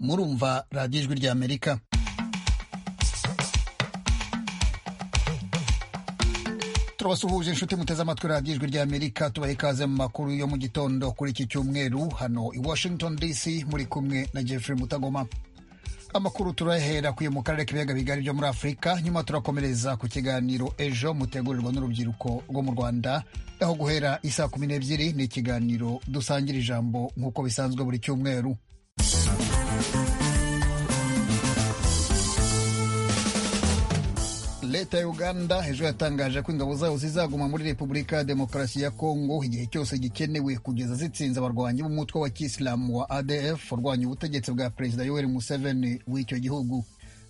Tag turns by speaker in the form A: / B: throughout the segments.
A: murumva radiyo ijwi ry'amerika turabasuhuje inshuti muteze amatwi radiyo ijwi ry'amerika tubaha ikaze mu makuru yo mu gitondo kuri iki cyumweru hano i washington dc muri kumwe na jeffrey mutagoma amakuru turahera kuye mu karere k'ibiyaga bigari byo muri afurika nyuma turakomereza ku kiganiro ejo mutegurirwa n'urubyiruko rwo mu rwanda aho guhera isaa kumi n'ebyiri ni ikiganiro dusangira ijambo nk'uko bisanzwe buri cyumweru leta ya uganda ejo yatangaje ko ingabo zayo zizaguma muri repubulika ya demokarasi ya kongo igihe cyose gikenewe kugeza zitsinze abarwanyi b'umutwe wa kisilamu wa adf urwanya ubutegetsi bwa perezida yoweri museveni w'icyo gihugu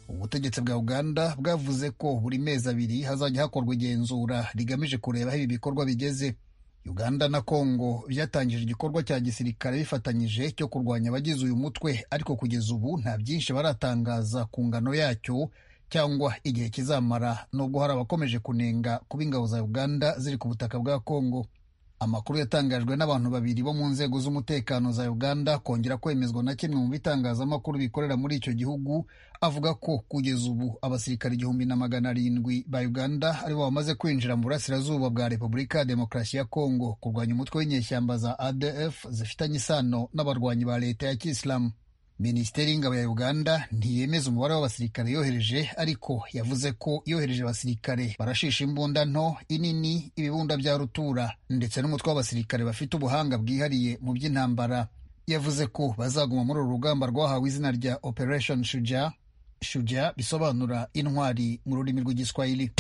A: ubutegetsi bwa uganda bwavuze ko buri mezi abiri hazajya hakorwa igenzura rigamije kureba aho ibi bikorwa bigeze uganda na kongo byatangije igikorwa cya gisirikare bifatanyije cyo kurwanya abagize uyu mutwe ariko kugeza ubu nta byinshi baratangaza ku ngano yacyo cyangwa igihe kizamara nubwo hari abakomeje kunenga kuba ingabo za uganda ziri ku butaka bwa kongo amakuru yatangajwe n'abantu babiri bo mu nzego z'umutekano za uganda kongera kwemezwa na kimwe mu bitangazamakuru bikorera muri icyo gihugu avuga ko kugeza ubu abasirikare igihumbi na magana arindwi ba uganda aribo bamaze kwinjira mu burasirazuba bwa repubulika ya demokarasi ya kongo kurwanya umutwe w'inyeshyamba za adf zifitanye isano n'abarwanyi ba leta ya kisilamu minisiteri y'ingabo ya uganda ntiyemeza umubare w'abasirikare yohereje ariko yavuze ko yohereje abasirikare barashisha imbunda nto inini ibibunda bya rutura ndetse n'umutwe w'abasirikare bafite ubuhanga bwihariye mu by'intambara yavuze ko bazaguma muri uru rugamba rwahawe izina rya operation shuja shuja bisobanura intwari mu rurimi rw'igiswahili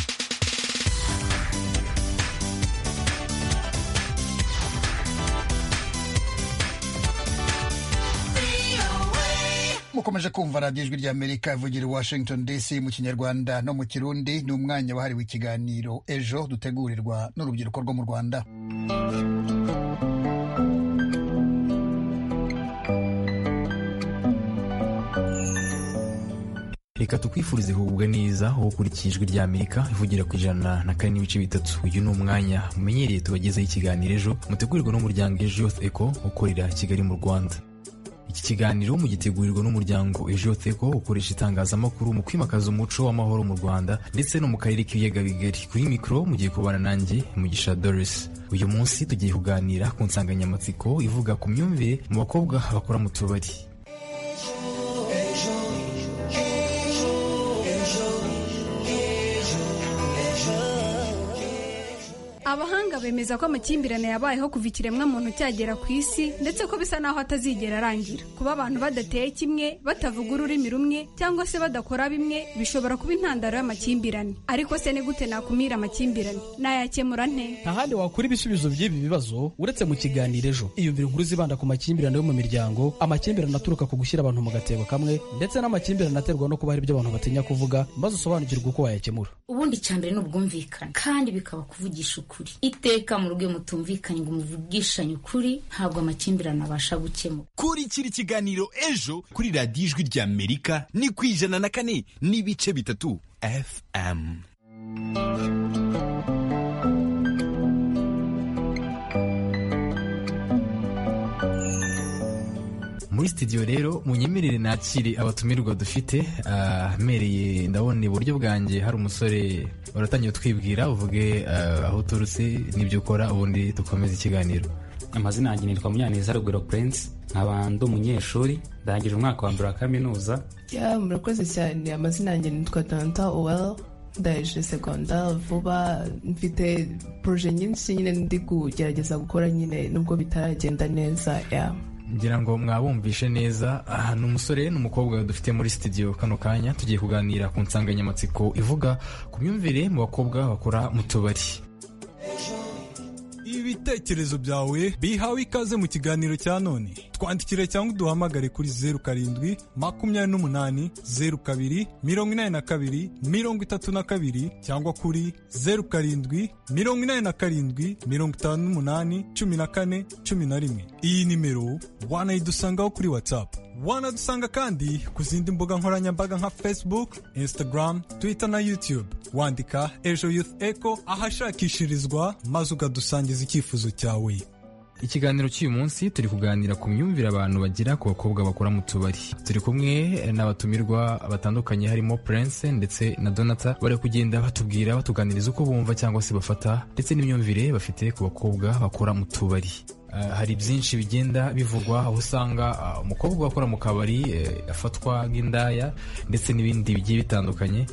A: mukomeje kumva radiyo ijwi ry'amerika ivugira washington dc mu kinyarwanda no mu kirundi ni umwanya wahariwe ikiganiro ejo dutegurirwa n'urubyiruko rwo mu rwanda
B: reka tukwifurize kugubwa neza wowe ukurikiye ijwi ry'amerika ivugira ku ijana na kane n'ibice bitatu uyu ni umwanya mumenyereye tubagezeho ikiganiro ejo mutegurirwa n'umuryango ejo eko ukorera kigali mu rwanda iki kiganiro mugitegurirwa n'umuryango ejotheko ukoresha itangazamakuru mu kwimakaza umuco w'amahoro mu rwanda ndetse no mu karere k'ibiyaga bigari kuri mikoro mugiye kubana nanjye mugisha doris uyu munsi tugiye kuganira ku nsanganyamatsiko ivuga ku myumvire mu bakobwa bakora mu tubari
C: abahanga bemeza ko amakimbirane yabayeho kuva ikiremwamuntu cyagera ku isi ndetse ko bisa n'aho atazigera arangira kuba abantu badateye kimwe batavuga ururimi rumwe cyangwa se badakora bimwe bishobora kuba intandaro y'amakimbirane ariko se ni gute nakumira amakimbirane nayakemura nte
D: nta handi wakura ibisubizo by'ibi bibazo uretse mu kiganiro ejo iyumvire inkuru zibanda ku makimbirane yo mu miryango amakimbirane aturuka ku gushyira abantu mu gatebo kamwe ndetse n'amakimbirane aterwa no kuba hari ibyo abantu batinya kuvuga maze usobanukirwe uko wayakemura
E: ubundi cyambere ni ubwumvikane kandi bikaba kuvugisha ukuri iteka mu rugo mutumvikanye ngo muvugishanye ukuri ntabwo amakimbirane abasha gukemura
F: kurikira ikiganiro ejo kuri radiyo ijwi ry'amerika ni ku ijana na kane n'ibice bitatu fm
B: muri studio rero munyemerere nakire abatumirwa dufite amereye ndabona iburyo bwanjye hari umusore waratangiye twibwira uvuge ah, aho uturutse n'ibyo ukora ubundi dukomeze ikiganiro
G: amazina yanjye nitwa munyaneza rugwiro prince nkaba ndi umunyeshuri ndangije umwaka wa mbere wa kaminuza
H: ya murakoze cyane amazina yanjye nitwa danta uwel ndangije segonda vuba mfite poroje nyinshi nyine ndi kugerageza gukora nyine nubwo bitaragenda neza ya
B: ngira ngo mwabumvishe neza aha ni umusore n'umukobwa dufite muri studio kano kanya tugiye kuganira ku nsanganyamatsiko ivuga ku myumvire mu bakobwa bakora mu tubari
I: ibitekerezo byawe bihawe ikaze mu kiganiro cya none twandikire cyangwa uduhamagare kuri zeru karindwi makumyabiri n'umunani zeru kabiri mirongo inani na kabiri mirongo itatu na kabiri cyangwa kuri zeru karindwi mirongo inani na karindwi mirongo itanu n'umunani cumi na kane cumi na rimwe iyi nimero wanayidusangaho kuri watsapu wanadusanga kandi ku zindi mbuga nkoranyambaga nka facebook instagram twitter na youtube wandika ejo youth echo ahashakishirizwa maze ukadusangiza icyifuzo cyawe
B: ikiganiro cy'uyu munsi turi kuganira ku myumvire abantu bagira ku bakobwa bakora mu tubari turi kumwe n'abatumirwa batandukanye harimo prince ndetse na donata bari kugenda batubwira batuganiriza uko bumva cyangwa se bafata ndetse n'imyumvire bafite ku bakobwa bakora mu tubari Uh, hari byinshi bigenda bivugwa aho usanga uh, umukobwa akora mu kabari uh, afatwa nk'indaya ndetse n'ibindi bigiye bitandukanye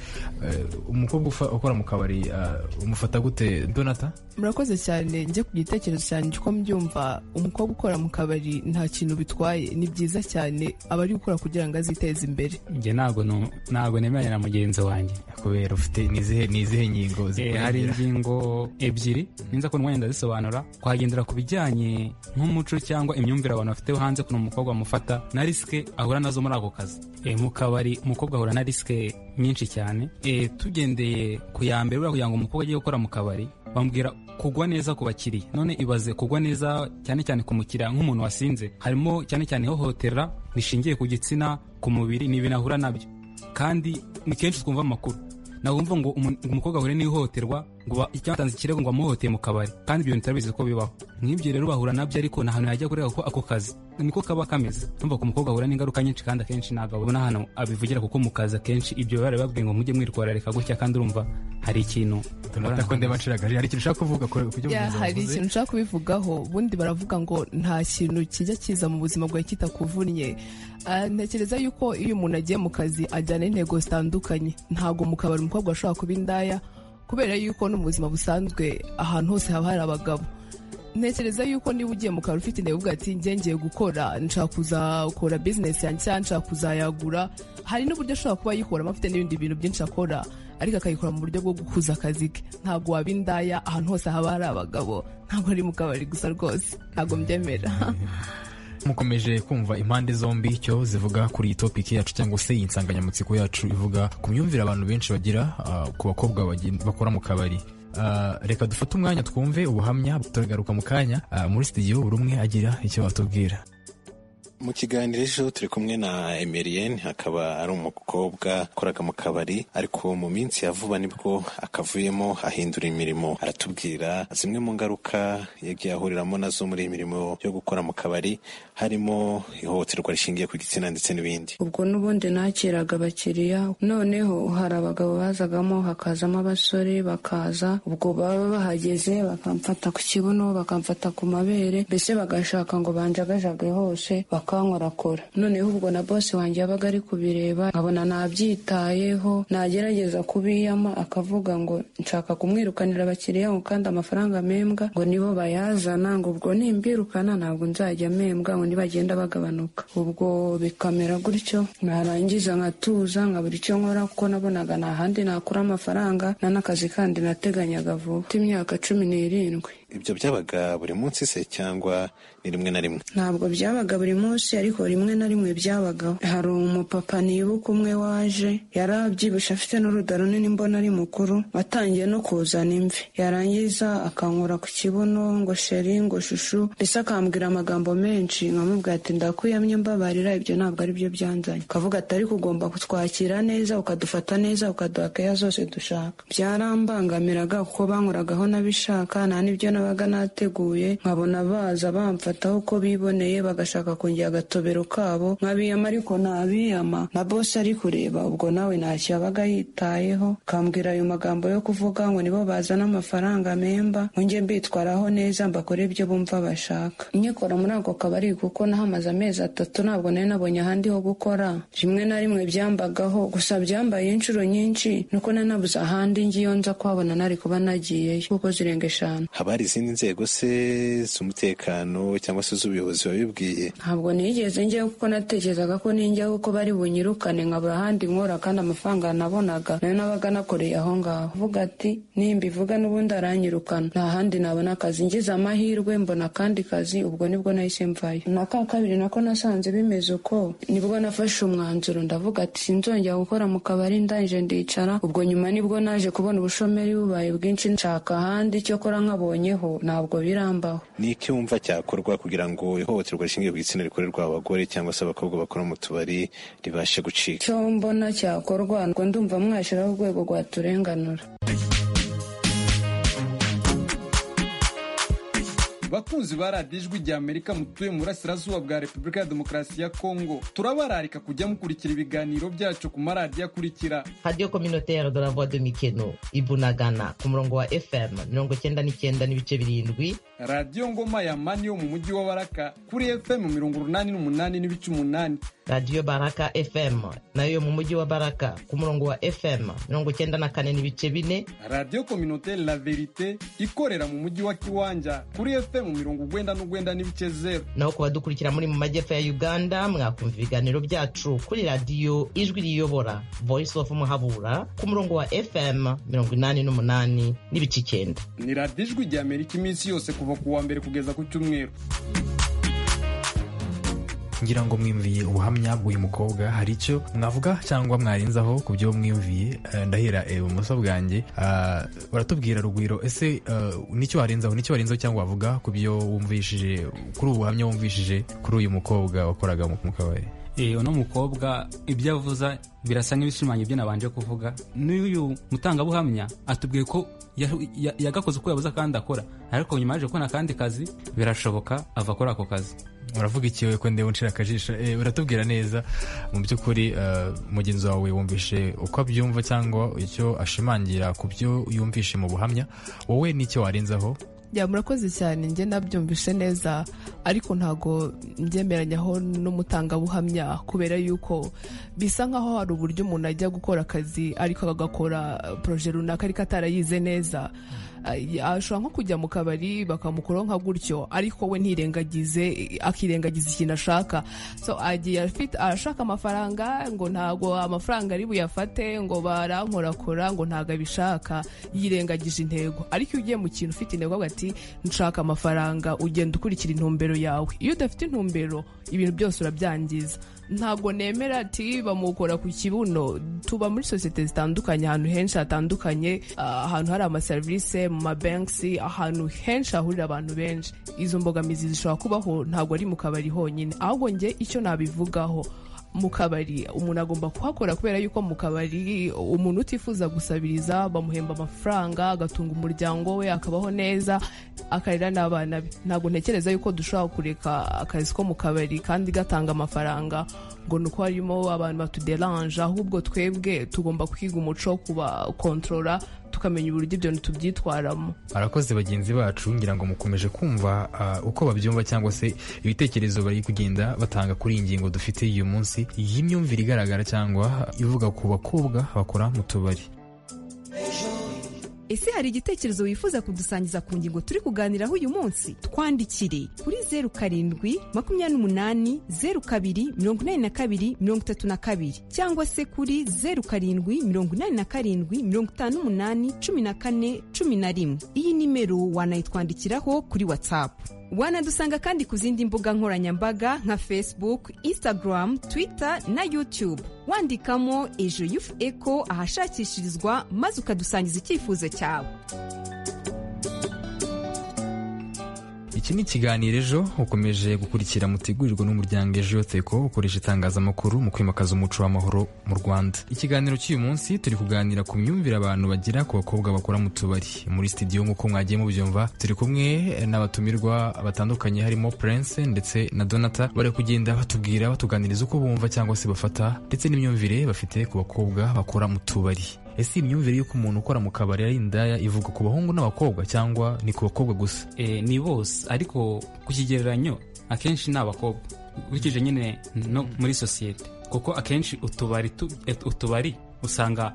B: Uh, umukobwa ufa- ukora mu kabari uh, umufata gute donata
H: murakoze cyane njye ku gitekerezo cyane uko mbyumva umukobwa ukora mu kabari nta kintu bitwaye ni byiza cyane aba ari gukora kugira ngo aziteze imbere
G: njye ntabwo nu- ntabwo nemeranya na mugenzi wanjye
B: kubera ufite n'izihe n'izihe ngingo
G: Eh, hari
B: zikurangira?
G: ingingo ebyiri ninza ko umwanya ndazisobanura twagendera ku bijyanye nk'umuco cyangwa imyumvire abantu bafite hanze kuno umukobwa amufata na risike ahura nazo muri ako kazi Eh, mu kabari umukobwa ahura na risike nyinshi cyane Eh, tugendeye ku ya mbere buriya kugira ngo umukobwa ajye gukora mu kabari bamubwira kugwa neza ku bakiriya none ibaze kugwa neza cyane cyane ku mukiriya nk'umuntu wasinze harimo cyane cyane ihohotera rishingiye ku gitsina ku mubiri ni ibintu ahura nabyo kandi ni kenshi twumva amakuru nakumva ngo umu- ngo umukobwa ahure n'ihohoterwa ngo ba- cyangwa atanze ikirego ngo amuhohoteye mu kabari kandi ibyo bintu turabizi ko bibaho nk'ibyo rero bahura nabyo ariko nta hantu yajya kureba kuko ako kazi niko kaba kameze numva ko umukobwa ahura n'ingaruka nyinshi kandi akenshi ntabwo abona hano abivugira kuko mu kazi akenshi ibyo bari babwiye ngo mujye mwitwararika gutya kandi urumva hari ikintu
B: donata ko ndeba nshiragaje hari ikintu ushaka kuvuga ku ku byo
H: Ya,
B: mugenzi wawe
H: hari
B: avuze?
H: ikintu ushaka kubivugaho ubundi baravuga ngo nta kintu kijya kiza mu buzima bwawe kitakuvunnye Ah, ntekereza yuko iyo umuntu agiye mu kazi ajyana intego zitandukanye ntabwo mu kabari umukobwa ashobora kuba indaya kubera yuko no mu buzima busanzwe ahantu hose haba hari abagabo ntekereza yuko niba ugiye mu kabari ufite intego uvuga ati njye ngiye gukora nshaka kuzakora bizinesi yanjye cyangwa nshaka kuzayagura hari n'uburyo ashobora kuba ayikoramo afite n'ibindi bintu byinshi akora ariko akayikora mu buryo bwo gukuza akazi ke ntabwo waba indaya ahantu hose haba hari abagabo ntabwo ari mu kabari gusa rwose ntabwo mbyemera
B: mukomeje kumva impande zombi icyo zivuga kuri iyi topiki yacu cyangwa se iyi nsanganyamatsiko yacu ivuga ku myumvire abantu benshi bagira ah, ku bakobwa bagen- bakora mu kabari Ah, reka dufate umwanya twumve ubuhamya turagaruka mu kanya ah, muri studio buri umwe agira icyo atubwira
J: mu kiganiro ejo turi kumwe na emerien akaba ari umukobwa ukoraga mu kabari ariko mu minsi ya vuba nibwo akavuyemo ahindura imirimo aratubwira zimwe mu ngaruka yagiye ahuriramo nazo muri iyi mirimo yo gukora mu kabari harimo ihohoterwa rishingiye ku gitsina ndetse n'ibindi
K: ubwo n'ubundi nakiraga abakiriya noneho hari abagabo bazagamo hakazamo abasore bakaza ubwo baba bahageze bakamfata ku kibuno bakamfata ku mabere mbese bagashaka ngo banjagajage hose bakankorakora noneho ubwo na bosi wanjye yabaga ari kubireba nkabona nabyitayeho nagerageza kubiyama akavuga ngo nshaka kumwirukanira abakiriya ngo kandi amafaranga membwa ngo nibo bayazana ngo ubwo nimbirukana ntabwo nzajya membwa ngo nibagenda bagabanuka ubwo bikamera gutyo narangiza nkatuza nkabura icyo nkora kuko nabonaga nta handi nakura amafaranga nta n'akazi kandi nateganyaga vuba mfite imyaka cumi n'irindwi
J: ibyo byabaga buri munsi se cyangwa ni rimwe na rimwe
K: ntabwo byabaga buri munsi ariko rimwe na rimwe byabagaho hari umupapa nibuka umwe waje yari abyibushye afite n'uruda runini mbona ari mukuru watangiye no kuzana imvi yarangiza akankora ku kibuno ngo sheri ngo shushu ndetse akambwira amagambo menshi nkamubwira ati ndakwiyamye mbabarira ibyo ntabwo ari byo byanzanye akavuga ati ariko ugomba kutwakira neza ukadufata neza ukaduha keya zose dushaka byarambangamiraga kuko bankoragaho n'abishaka nta n'ibyo nabaga nateguye nkabona baza bamfataho uko biboneye bagashaka kongera agatobero kabo nkabiyama ariko nabiyama na bose ari kureba ubwo nawe ntacyo yabaga yitayeho akambwira ayo magambo yo kuvuga ngo nibo bazana amafaranga memba ngo njye mbitwaraho neza mbakore ibyo bumva bashaka inyikora muri ako kabari kuko nahamaze amezi atatu ntabwo nari nabonye ahandi ho gukora rimwe na rimwe byambagaho gusa byambaye inshuro nyinshi nuko nari nabuze ahandi ngiyo nza kuhabona nari kuba nagiyeyo kuko zirenga eshanu
J: haba hari izindi nzego se z'umutekano cyangwa se z'ubuyobozi wabibwiye
K: ntabwo nigeze njyayo kuko natekerezaga ko ninjyayo kuko bari bunyirukane nkabura ahandi nkora kandi amafaranga nabonaga nayo nabaga nakoreye aho ngaho avuga ati nimbivuga n'ubundi aranyirukana nta handi nabona akazi ngize amahirwe mbona akandi kazi ubwo nibwo nahise mvayo na ka kabiri nako nasanze bimeze uko nibwo nafashe umwanzuro ndavuga ati sinzongera gukora mu kabari ndangije ndicara ubwo nyuma nibwo naje kubona ubushomeri bubaye bwinshi nshaka ahandi icyo kora nkabonyeho ntabwo birambaho
J: ni iki wumva cyakorwa kugira ngo ihohoterwa rishingiye ku gitsina rikorerwa abagore cyangwa se abakobwa bakora mu tubari ribashe gucika
K: icyo mbona cyakorwa ngo ndumva mwashyiraho urwego rwaturenganura
L: bakunzi ba radiyo ijwi rya amerika mutuye mu burasirazuba bwa repubulika ya demokarasi ya kongo turabararika kujya mukurikira ibiganiro byacu ku maradiyo akurikira
M: radiyo kominoteri de la voix de mikeno ibunagana ku murongo wa fm mirongo cyenda n'icyenda n'ibice birindwi
L: radiyo ngoma ya mani yo mu mujyi wa baraka kuri fm mirongo urunani n'umunani n'ibice umunani
M: radiyo baraka fm nayo mu mujyi wa baraka ku murongo wa fm mirongo cyenda na kane n'ibice bine
L: radiyo kominoteri la verite ikorera mu mujyi wa kiwanja kuri fm mirongo ugwenda n'ugwenda n'ibice zeru
M: naho ku badukurikira muri mu majyepfo ya uganda mwakumva ibiganiro byacu kuri radiyo ijwi riyobora voice of muhabura ku murongo wa fm mirongo inani n'umunani n'ibice icyenda
L: ni radiyo ijwi rya amerika iminsi yose kuva ku wa mbere kugeza ku cyumweru
B: ngira ngo mwiyumviye ubuhamya bw'uyu mukobwa hari icyo mwavuga cyangwa mwarenzaho ku byo mwiyumviye Eh, ndahera eh, ibumoso bwanjye Ah, baratubwira rugwiro ese eh, nicyo warenzaho nicyo warenzaho cyangwa wavuga ku byo wumvishije kuri ubu buhamya wumvishije kuri uyu mukobwa wakoraga mu mu kabari
G: Eh, uno mukobwa ibyo avuza birasa nk'ibishimanya ibyo nabanje kuvuga n'uyu mutangabuhamya atubwiye ko yahu- ya- yagakoze uko yabuze kandi akora ariko nyuma yaje kubona akandi kazi birashoboka ava akora ako kazi
B: uravuga iki we ko ndeba uncira akajisho Eh, uratubwira neza mu by'ukuri eh, mugenzi wawe wumvishe uko abyumva cyangwa icyo ashimangira ku byo yumvishe mu buhamya wowe n'icyo warenzaho
H: ya murakoze cyane njye nabyumvishe neza ariko ntago mbyemeranyaho n'umutangabuhamya kubera yuko bisa nkaho hari uburyo umuntu ajya gukora akazi ariko agakora poroje runaka ariko atarayize neza Ay- ashobora nko kujya mu kabari bakamukuraho nka gutyo ariko we ntirengagize akirengagiza ikintu ashaka so agiye afite arashaka amafaranga ngo ntago amafaranga ari buyafate ngo barankorakora ngo ntago abishaka yirengagije intego ariko iyo ugiye mu kintu ufite intego avuga ati nshaka amafaranga ugenda ukurikira intumbero yawe iyo udafite intumbero ibintu byose urabyangiza ntabwo nemera ati bamukora ku kibuno tuba muri sosiyete zitandukanye ahantu henshi hatandukanye ah, ahantu hari amaserivisi mu mabanki ahantu henshi hahurira abantu benshi izo mbogamizi zishobora kubaho ntabwo ari mu kabari honyine ahubwo njye icyo nabivugaho mu kabari umuntu agomba kuhakora kubera yuko mu kabari umuntu utifuza gusabiriza bamuhemba amafaranga agatunga umuryango we akabaho neza akarera n'abana be ntabwo ntekereza yuko dushobora kureka akazi ko mu kabari kandi gatanga amafaranga ngo ni uko harimo abantu batuderanje ahubwo twebwe tugomba kwiga umuco wo kubakontorora tukamenya uburyo ibyo tubyitwaramo
B: arakoze bagenzi bacu ngira ngo mukomeje kumva ah, uko babyumva cyangwa se ibitekerezo bari kugenda batanga kuri iyi ngingo dufite uyu munsi y'imyumvire igaragara cyangwa ivuga ku bakobwa bakora mu tubari
N: ese hari igitekerezo wifuza kudusangiza ku ngingo turi kuganiraho uyu munsi twandikire kuri zeru karindwi makumyabiri n'umunani zeru kabiri mirongo inani na kabiri mirongo itatu na kabiri cyangwa se kuri zeru karindwi mirongo inani na karindwi mirongo itanu n'umunani cumi na kane cumi na rimwe iyi nimero wanayitwandikiraho kuri watsapu wanadusanga kandi ku zindi mbuga nkoranyambaga nka facebook instagram twitter na youtube wandikamo ejo yufu eko ahashakishirizwa maze ukadusangiza icyifuzo cyawe
B: iki ni ikiganiro ejo ukomeje gukurikira mutegurirwa n'umuryango ejo yoteko ukoresha itangazamakuru mu kwimakaza umuco w'amahoro mu rwanda ikiganiro cy'uyu munsi turi kuganira ku myumvire abantu bagira ku bakobwa bakora mu tubari muri studio nk'uko mwagiye mubyumva turi kumwe n'abatumirwa batandukanye harimo prince ndetse na donata bari kugenda batubwira batuganiriza uko bumva cyangwa se bafata ndetse n'imyumvire bafite ku bakobwa bakora mu tubari ese iyi myumvire y'uko umuntu ukora mu kabari ari indaya ivuga ku bahungu n'abakobwa cyangwa ni ku bakobwa gusa
G: Eh, ni bose ariko ku kigereranyo akenshi ni abakobwa ukurikije nyine no muri sosiyete kuko akenshi utubari tu- eh, utubari usanga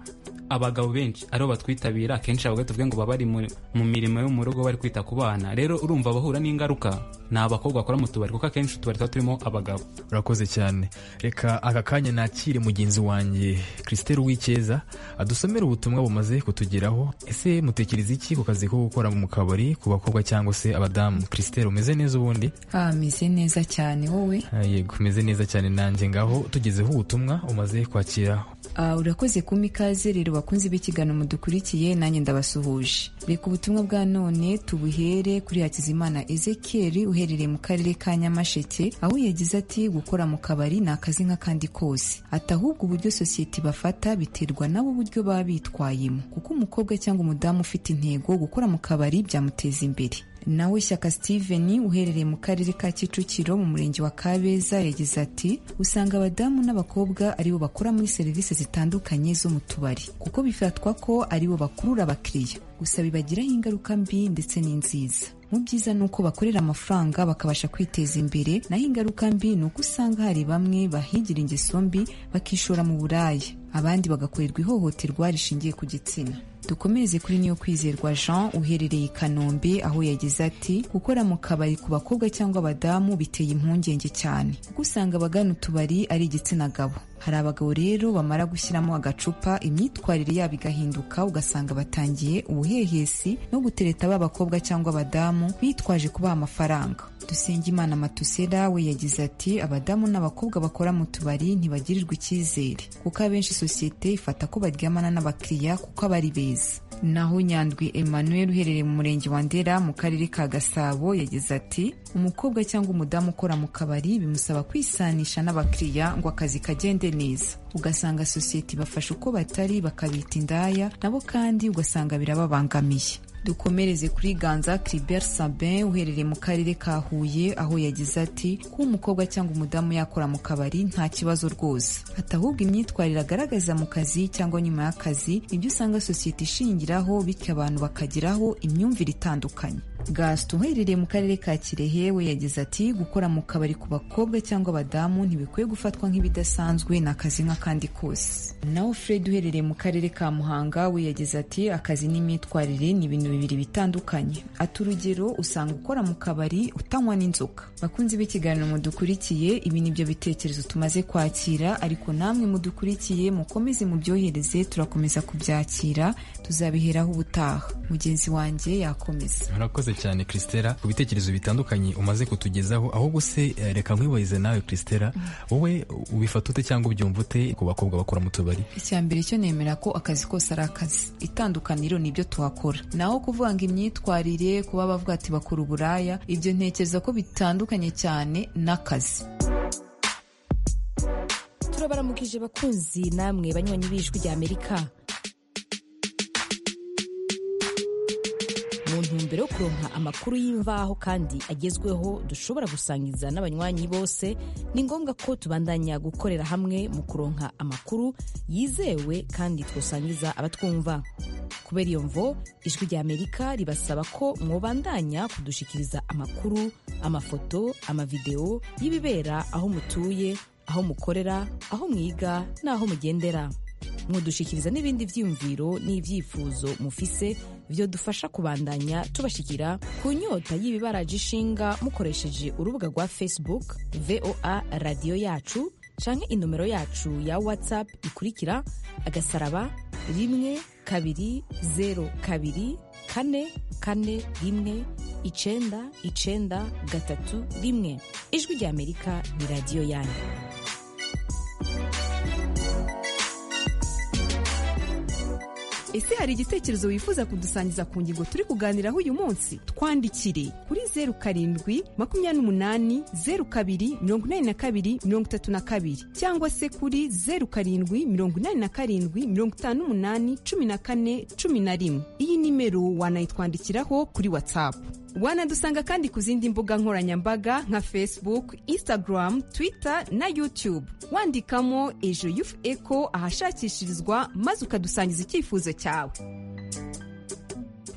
G: abagabo benshi aribo batwitabira akenshi abagabo tuvuge ngo baba bari mu mu mirimo yo mu rugo bari kwita ku bana rero urumva bahura n'ingaruka ni abakobwa bakora mu tubari kuko akenshi utubari tuba turimo abagabo
B: urakoze cyane reka aka kanya nakire mugenzi wanjye christelle uwikeza adusomera ubutumwa bumaze kutugeraho ese mutekereza iki ku kazi ko gukora mu kabari ku bakobwa cyangwa se abadamu christelle umeze neza ubundi
O: Ah, meze neza cyane wowe
B: Ah, yego umeze neza cyane nanjye ngaho tugezeho ubutumwa umaze kwakira
O: Ah, urakoze kumpa ikaze rero bakunze b'ikiganiro mudukurikiye nanjye ndabasuhuje reka ubutumwa bwa none tubuhere kuri hakizimana ezekiel uherereye mu karere ka nyamasheke aho yagize ati gukora mu kabari ni akazi nk'akandi kose ati ahubwo uburyo sosiyete bafata biterwa nabo uburyo baba bitwayemo kuko umukobwa cyangwa umudamu ufite intego gukora mu kabari byamuteza imbere nawe shyaka steven uherereye mu karere ka kicukiro mu murenge wa kabeza yagize ati usanga abadamu n'abakobwa aribo bakora muri serivisi zitandukanye zo mu tubari kuko bifatwa ko aribo bakurura abakiriya gusa bibagiraho ingaruka mbi ndetse n'inziza mu byiza ni uko bakorera amafaranga bakabasha kwiteza imbere naho ingaruka mbi ni uko usanga hari bamwe bahigira ingeso mbi bakishora mu buraya abandi bagakorerwa ihohoterwa rishingiye ku gitsina dukomereze kuri niyo kwizerwa jean uherereye i kanombe aho yagize ati gukora mu kabari ku bakobwa cyangwa abadamu biteye impungenge cyane kuko usanga abagana utubari ari igitsina gabo hari abagabo rero bamara gushyiramo agacupa imyitwarire yabo igahinduka ugasanga batangiye ubuhehesi no gutereta ba bakobwa cyangwa abadamu bitwaje kubaha amafaranga dusengimana matusera we yagize ati abadamu n'abakobwa bakora mu tubari ntibagirirwa icyizere kuko abenshi sosiyete ifata ko baryamana n'abakiriya kuko aba ari beza naho nyandwi emmanuel uherereye mu murenge wa ndera mu karere ka gasabo yagize ati umukobwa cyangwa umudamu ukora mu kabari bimusaba kwisanisha n'abakiriya ngo akazi kagende neza ugasanga sosiyete ibafasha uko batari bakabita indaya nabo kandi ugasanga birababangamiye dukomereze kuri ganza Clibert Sabin uherereye mu karere ka Huye aho yagize ati kuba umukobwa cyangwa umudamu yakora mu kabari nta kibazo rwose atahubwo imyitwarire agaragaza mu kazi cyangwa nyuma y'akazi ibyo usanga sosiyete ishingiraho bityo abantu bakagiraho imyumvire itandukanye gasito uherereye mu karere ka kirehe we yagize ati gukora mu kabari ku bakobwa cyangwa abadamu ntibikwiye gufatwa nk'ibidasanzwe ni akazi nk'akandi kose naho fred uherereye mu karere ka muhanga we yagize ati akazi n'imyitwarire ni ibintu bibiri bitandukanye ati urugero usanga ukora mu kabari utanywa n'inzoga bakunze b'ikiganiro mudukurikiye ibi ni byo bitekerezo tumaze kwakira ariko namwe mudukurikiye mukomeze mubyohereze turakomeza kubyakira tuzabiheraho ubutaha mugenzi wanjye yakomeza
B: murakoze cyane christela ku bitekerezo bitandukanye umaze kutugezaho ahubwo se eh, reka nkwibarize nawe christela wowe ubifata ute cyangwa ubyumva ute ku bakobwa bakora mu tubari
O: icya mbere cyo nemera ko akazi kose ari akazi itandukaniro ni ibyo tuhakora naho kuvuga ngo imyitwarire kuba bavuga ati bakora uburaya ibyo ntekereza ko bitandukanye cyane n'akazi
P: turabaramukije bakunzi namwe banywanyi b'ijwi rya amerika mu ntumbero yo kuronka amakuru y'imvaho kandi agezweho dushobora gusangiza n'abanywanyi bose ni ngombwa ko tubandanya gukorera hamwe mu kuronka amakuru yizewe kandi twasangiza abatwumva kubera iyo mvo ijwi rya amerika ribasaba ko mwobandanya kudushikiriza amakuru amafoto amavidewo y'ibibera aho mutuye aho mukorera aho mwiga n'aho mugendera mudushyikiriza n'ibindi byiyumviro n'ibyifuzo mufise dufasha kubandanya tubashikira ku nyota y'ibibaraje ishinga mukoresheje urubuga rwa facebook voa radiyo yacu canke inomero yacu ya whatsapp ikurikira agasaraba rimwe kabiri zeru kabiri kane kane rimwe icenda icenda gatatu rimwe ijwi rya amerika ni radiyo yanyu
N: ese hari igitekerezo wifuza kudusangiza ku ngingo turi kuganiraho uyu munsi twandikire kuri zeru karindwi makumyabiri n'umunani zeru kabiri mirongo inani na kabiri mirongo itatu na kabiri cyangwa se kuri zeru karindwi mirongo inani na karindwi mirongo itanu n'umunani cumi na kane cumi na rimwe iyi nimero wanayitwandikiraho kuri watsapu wanadusanga kandi ku zindi mbuga nkoranyambaga nka facebook instagram twitter na youtube wandikamo ejo yufu eko ahashakishirizwa maze ukadusangiza icyifuzo cyawe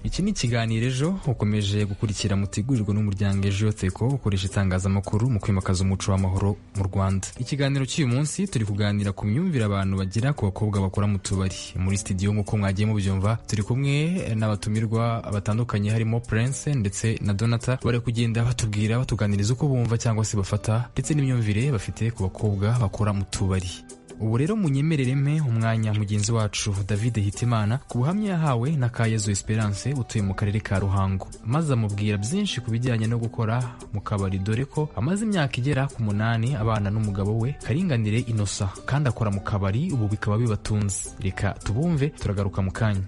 B: iki ni ikiganiro ejo ukomeje gukurikira mutegurirwa n'umuryango ejo teko ukoresha itangazamakuru mu kwimakaza umuco w'amahoro mu rwanda ikiganiro cy'uyu munsi turi kuganira ku myumvire abantu bagira ku bakobwa bakora mu tubari muri studio nk'uko mwagiye mubyumva turi kumwe n'abatumirwa batandukanye harimo prince ndetse na donata bari kugenda batubwira batuganiriza uko bumva cyangwa se bafata ndetse n'imyumvire bafite ku bakobwa bakora mu tubari ubu rero munyemerere mpe umwanya mugenzi wacu david hitimana ku buhamya yahawe na kayezu esperance utuye mu karere ka ruhango maze amubwira byinshi ku bijyanye no gukora mu kabari dore ko amaze imyaka igera ku munani abana n'umugabo we karinganire inosa kandi akora mu kabari ubu bikaba bibatunze reka tubumve turagaruka mu kanya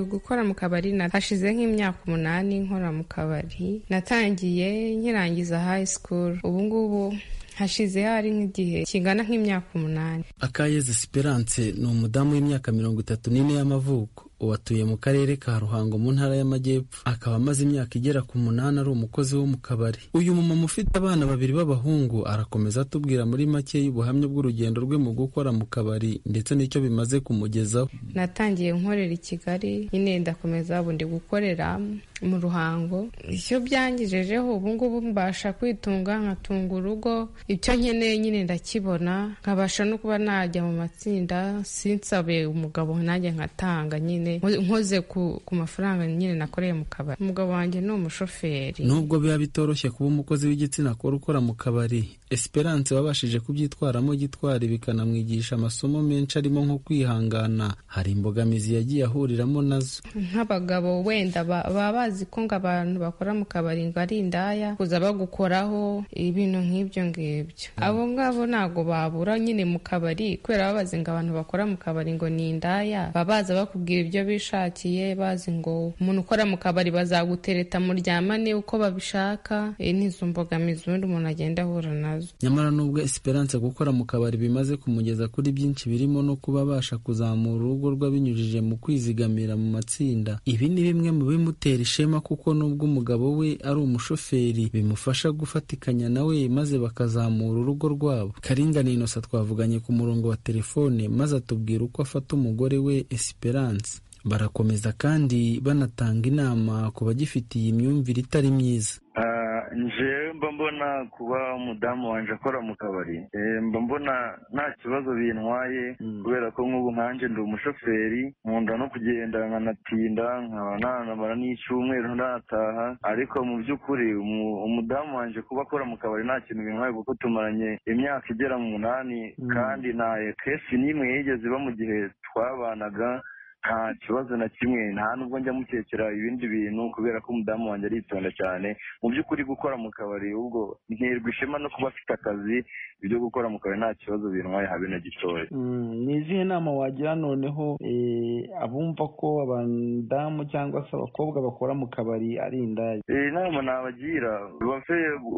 Q: gukora mu kabari na hashize nk'imyaka umunani nkora mu kabari natangiye nkirangiza high school ubu ngubu hashize hari nk'igihe kingana nk'imyaka umunani
R: akayeze esperance ni umudamu w'imyaka mirongo itatu n'ine y'amavuko uwatuye mu karere ka ruhango mu ntara y'amajyepfo akaba amaze imyaka igera ku munani ari umukozi wo mu kabari uyu mumama ufite abana babiri b'abahungu arakomeza atubwira muri make y'ubuhamya bw'urugendo rwe mu gukora mu kabari ndetse n'icyo bimaze kumugezaho
Q: natangiye nkorera i kigali nyine ndakomeza ubu ndi gukorera mu ruhango icyo byangejejeho ubungubu mbasha kwitunga nkatunga urugo icyo nkeneye nyine ndakibona nkabasha no kuba najya mu matsinda sinsabe umugabo nanjye nkatanga nyine nkoze ku, ku mafaranga nyine nakoreye mu kabari umugabo wanjye ni umushoferi
R: nubwo biba bitoroshye kuba umukozi w'igitsina kora ukora mu kabari esperance wabashije kubyitwaramo gitwari bikanamwigisha amasomo menshi arimo nko kwihangana hari imbogamizi yagiye ahuriramo nazo
Q: nk'abagabo wenda ba- baba bazi ko ngo abantu bakora mu kabari ngo ari indaya kuza bagukoraho ibintu nk'ibyo ngibyo abo ngabo ntabwo babura nyine mu kabari kubera baba bazi ngo abantu bakora mu kabari ngo ni indaya baba baza bakubwira ibyo bishakiye bazi ngo umuntu ukora mu kabari bazagutereta muryamane uko babishaka Eh, ni izo mbogamizi ubundi umuntu agenda ahura nazo
R: nyamara nubwo esperance gukora mu kabari bimaze kumugeza kuri byinshi birimo no kuba abasha kuzamura urugo rwe abinyujije mu kwizigamira mu matsinda ibi ni bimwe mu bimutera ishema kuko nubwo umugabo we ari umushoferi bimufasha gufatikanya na we maze bakazamura urugo rwabo karinga na inosa twavuganye ku murongo wa telefone maze atubwira uko afata umugore we esperance barakomeza kandi banatanga inama ku bagifitiye imyumvire itari myiza
S: Ah, njewe mba mbona kuba umudamu wanje akora mu kabari Eh, mba mbona nta kibazo bintwaye kubera ko nk'ubu nkanje ndi umushoferi nkunda no kugenda nkanatinda nkaba nanamara n'icyumweru ntataha ariko mu by'ukuri umu- umudamu wanje kuba akora mu kabari nta kintu bintwaye kuko tumaranye imyaka igera mu munani
R: Mm.
S: kandi nta kesi n'imwe yigeze iba mu gihe twabanaga nta kibazo na kimwe nta nubwo njya mukekera ibindi bintu kubera ko umudamu wanjye aritonda cyane mu by'ukuri gukora mu kabari ubwo nterwa ishema no kuba afite akazi ibyo gukora mu kabari nta kibazo bintwaye habe na gitoya
T: Mm, ni izihe nama wagira noneho eh, abumva ko abadamu cyangwa se abakobwa bakora mu kabari ari indaya
S: iyi nama nabagira bafe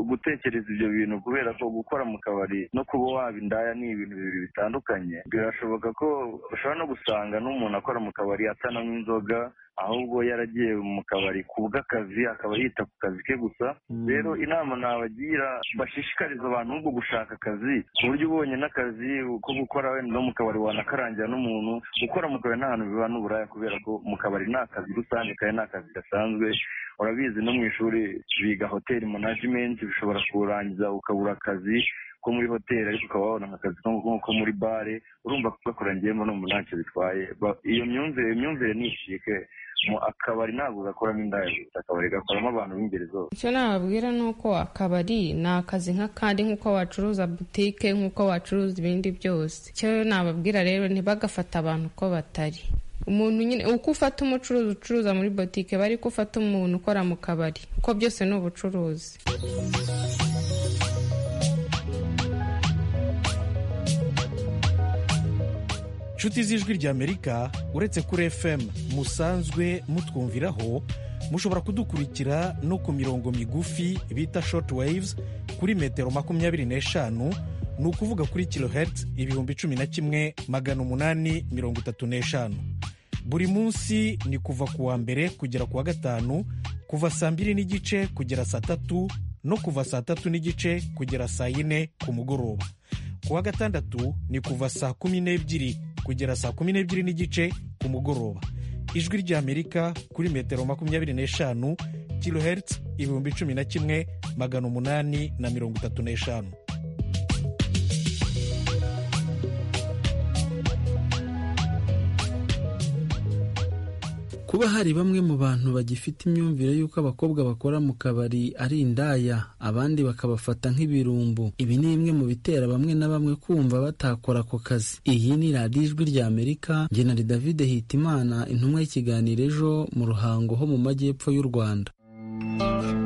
S: gutekereza ibyo bintu kubera ko gukora mu kabari no kuba waba indaya ni ibintu bibiri bitandukanye birashoboka ko ushobora no gusanga n'umuntu akora mu kabari atanamo inzoga ahubwo yaragiye mu kabari kubw'akazi akaba yita ku kazi ke gusa rero inama nabagira bashishikariza abantu ahubwo gushaka akazi ku buryo ubonye n'akazi ko gukora wenda no mu kabari wanakarangira n'umuntu gukora mu kabari nta hantu biba n'uburaya kubera ko mu kabari ni akazi rusange kandi ni akazi gasanzwe urabizi no mu ishuri biga hoteli manajimenti bishobora kurangiza ukabura akazi ko muri hoteli ariko ukaba wabona akazi ko muri bare urumva gakurangiyemo no mu ntacyo bitwaye Ba- iyo myumvire iyo myumvire ni ishike mu akabari ntabwo gakoramo indaya gusa akabari gakoramo abantu b'ingeri zose
Q: icyo nababwira ni uko akabari ni akazi nk'akandi nk'uko wacuruza butike nk'uko wacuruza ibindi byose icyo nababwira rero ntibagafata abantu uko batari umuntu nyine uko ufata umucuruzi ucuruza muri butike bari ko ufata umuntu ukora mu kabari kuko byose ni ubucuruzi
U: nshuti z'ijwi ry'amerika uretse kuri fm musanzwe mutwumviraho mushobora kudukurikira no ku mirongo migufi bita short waves kuri metero makumyabiri n'eshanu ni ukuvuga kuri kilohertz ibihumbi cumi na kimwe magana umunani mirongo itatu n'eshanu buri munsi ni kuva ku wa mbere kugera ku wa gatanu kuva saa mbiri n'igice kugera saa tatu no kuva saa tatu n'igice kugera saa yine ku mugoroba ku wa gatandatu ni kuva saa kumi n'ebyiri kugera saa kumi n'ebyiri n'igice ku mugoroba ijwi ry'amerika kuri metero makumyabiri n'eshanu kilohertz ibihumbi cumi na kimwe magana umunani na mirongo itatu n'eshanu
R: kuba hari bamwe mu bantu bagifite imyumvire y'uko abakobwa bakora mu kabari ari indaya abandi bakabafata nk'ibirumbu ibi ni bimwe mu bitera bamwe na bamwe kumva batakora ako kazi iyi ni radiyo ijwi ry'amerika njye na david hitimana intumwa y'ikiganiro ejo mu ruhango ho mu majyepfo y'u rwanda
B: arakora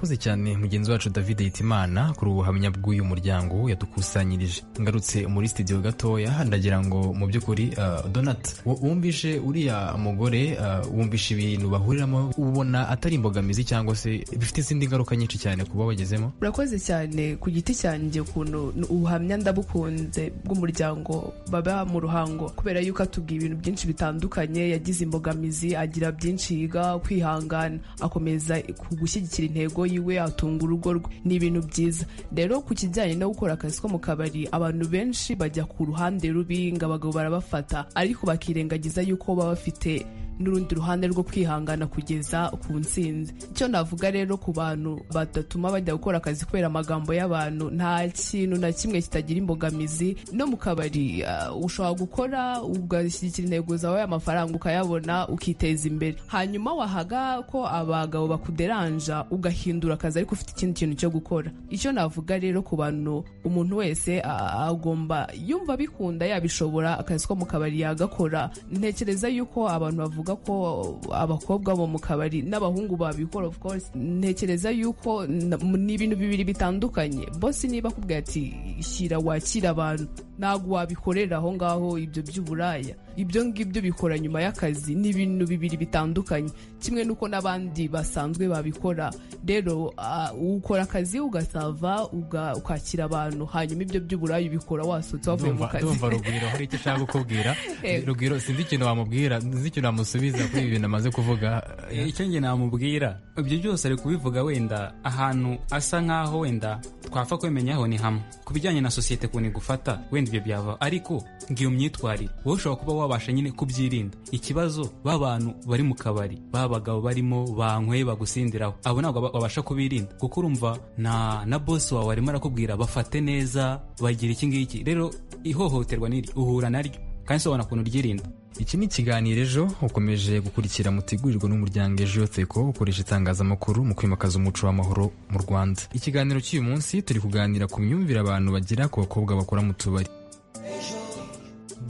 B: urakoze cyane mugenzi wacu david hitimana kuri ubu buhamya bw'uyu muryango yadukusanyirije ngarutse muri studio gatoya ndagira ngo mu by'ukuri ah, donat wo- wumvishe uriya mugore ah, wumvishe ibintu bahuriramo ubona atari imbogamizi cyangwa se bifite izindi ngaruka nyinshi cyane kuba bagezemo
H: urakoze cyane ku giti cyanjye ukuntu n- ubuhamya ndabukunze bw'umuryango baba mu ruhango kubera yuko atubwiye ibintu byinshi bitandukanye yagize imbogamizi agira byinshi yiga kwihangana akomeza ku gushyigikira intego yiwe atunga urugo rwe ni ibintu byiza rero ku kijyanye no gukora akazi ko mu kabari abantu benshi bajya ku ruhande rubi ngo abagabo barabafata ariko bakirengagiza yuko baba bafite n'urundi ruhande rwo kwihangana kugeza ku ntsinzi icyo navuga rero ku bantu badatuma bajya gukora akazi kubera amagambo y'abantu nta kintu na kimwe kitagira imbogamizi no mu kabari ah, ushobora gukora ugashyigikira intego zawe amafaranga ukayabona ukiteza imbere hanyuma wahaga ko abagabo bakuderanja ugahindura akazi ariko ufite ikindi kintu cyo gukora icyo navuga rero ku bantu umuntu wese ah, agomba yumva abikunda yabishobora akazi ko mu kabari yagakora ntekereza yuko abantu bavuga ko abakobwa bo mu kabari n'abahungu babikora of course ntekereza yuko na- ni ibintu bibiri bitandukanye bosi niba akubwira ati shyira wakira abantu ntabwo wabikorera aho ngaho ibyo by'uburaya ibyo ngibyo bikora nyuma y'akazi ni ibintu bibiri bitandukanye kimwe n'uko n'abandi basanzwe babikora rero ah, ukora akazi ugasava uga- ukakira abantu hanyuma ibyo by'uburaya ubikora wasutse wavuye mu
B: Ndumva
H: kazi
B: ndumva rugwiro hari icyo ushaka kukubwira
H: Eh.
B: rugwiro sinzi ikintu wamubwira sinzi ikintu wamusubiza kuri ibi bintu amaze kuvuga
G: Eh, icyo njye namubwira ibyo byose ari kubivuga wenda ahantu asa nk'aho wenda twapfa kwemenyaho ni hamwe ku bijyanye na sosiyete ukuntu igufata wenda ibyo byava ariko ngiyo myitwarire wowe ushobora kuba wabasha nyine kubyirinda ikibazo b'abantu bari mu kabari b'abagabo barimo banyweye bagusindiraho abo ntabwo ba- babasha kubirinda kuko urumva na na bosi wawe arimo arakubwira bafate neza bagira iki ngiki rero ihohoterwa n'iri uhura naryo kandi sobona ukuntu uryirinda
B: iki ni ikiganiro ejo ukomeje gukurikira mutegurirwa n'umuryango ejo yoteko ukoresha itangazamakuru mu kwimakaza umuco w'amahoro mu rwanda ikiganiro cy'uyu munsi turi kuganira ku myumvire abantu bagira ku bakobwa bakora mu tubari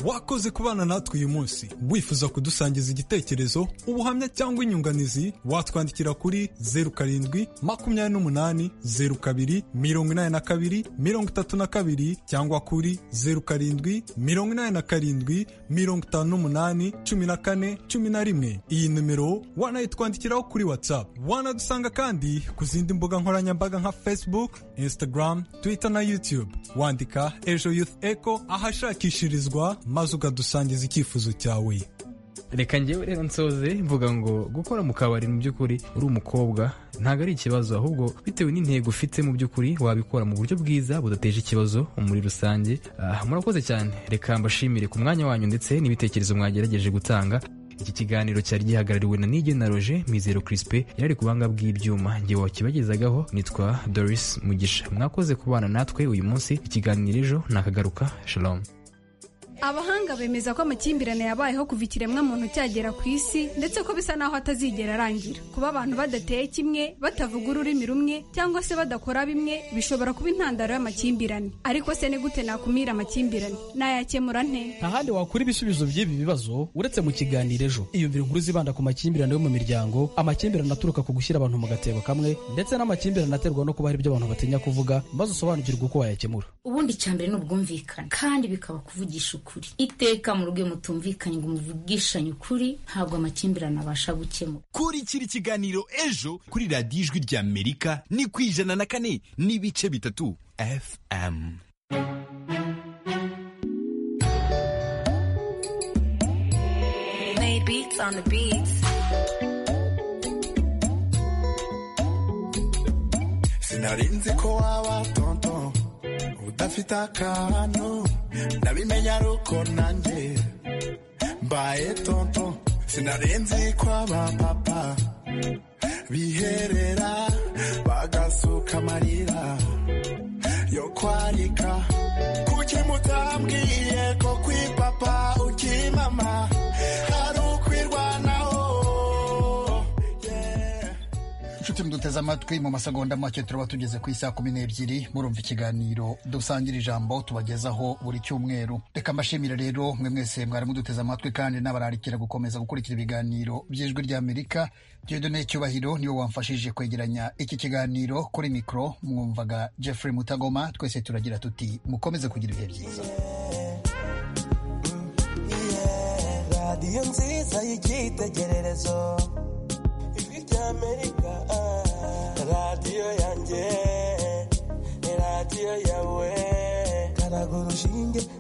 I: wakoze kubana natwe uyu munsi wifuza kudusangiza igitekerezo ubuhamya cyangwa inyunganizi watwandikira kuri zeru karindwi makumyabiri n'umunani zeru kabiri mirongo inani na kabiri mirongo itatu na kabiri cyangwa kuri zeru karindwi mirongo inani na karindwi mirongo itanu n'umunani cumi na kane cumi na rimwe iyi nimero wanayitwandikiraho kuri whatsapp wanadusanga kandi ku zindi mbuga nkoranyambaga nka facebook instagram twitter na youtube wandika ejo youth echo ahashakishirizwa maze ukadusangiza icyifuzo cyawe
B: reka ngewe rero nsoze mvuga ngo gukora mu kabari mu by'ukuri uri umukobwa ntabwo ari ikibazo ahubwo bitewe n'intego ufite mu by'ukuri wabikora mu buryo bwiza budateje ikibazo muri rusange Ah, murakoze cyane reka mbashimire ku mwanya wanyu ndetse n'ibitekerezo mwagerageje gutanga iki kiganiro cyari gihagarariwe na nige na roger mizero crispe yari ari ku buhanga bw'ibyuma ngewe wakibagezagaho nitwa doris mugisha mwakoze kubana natwe uyu munsi ikiganiro ejo nakagaruka shalom
C: abahanga bemeza ko amakimbirane yabayeho kuva ikiremwamuntu cyagera ku isi ndetse ko bisa n'aho atazigera arangira kuba abantu badateye kimwe batavuga ururimi rumwe cyangwa se badakora bimwe bishobora kuba intandaro y'amakimbirane ariko se ni gute nakumira amakimbirane nayakemura nte
D: ntahandi wakura ibisubizo by'ibi bibazo uretse mu kiganiro ejo iyumvira inkuru zibanda ku makimbirane yo mu miryango amakimbirane aturuka ku gushyira abantu mu gatebo kamwe ndetse n'amakimbirane aterwa no kuba hari ibyo abantu batinya kuvuga maze usobanukirwe uko wayakemura
E: ubundi icyambere ni ubwumvikane kandi bikaba kuvugisha ukuri iteka mu rugo iyo mutumvikanye ngo muvugishanye ukuri ntabwo amakimbirane abasha gukemuka
F: kurikira ikiganiro ejo kuri radiyo ijwi ry'amerika ni ku ijana na kane n'ibice bitatu fm
A: Made beats on the beats.
V: sinari nzi ko waba tonto udafite akantu ndabimenya aruko nanjye mbaye tonto sinari nzi ko aba papa biherera bagasuka amarira yo kwarika kuki mutambwiye ko kwi papa uki mama ari ukwirwanaho
W: inshuti muduteze
A: muteze amatwi mu masegonda make turaba tugeze ku isaha kumi n'ebyiri murumva ikiganiro dusangira ijambo tubagezaho buri cyumweru reka mbashimire rero mwe mwese mwari muduteze amatwi kandi n'abararikira gukomeza gukurikira ibiganiro by'ijwi ry'amerika dieudonne cyubahiro niwe wamfashije kwegeranya iki kiganiro kuri mikoro mwumvaga jeffrey mutagoma twese turagira tuti mukomeze kugira ibihe byiza
X: radiyo nziza y'icyitegererezo ijwi rya amerika ah. radiyo yanjye ni radiyo yawe karaga urushinge ku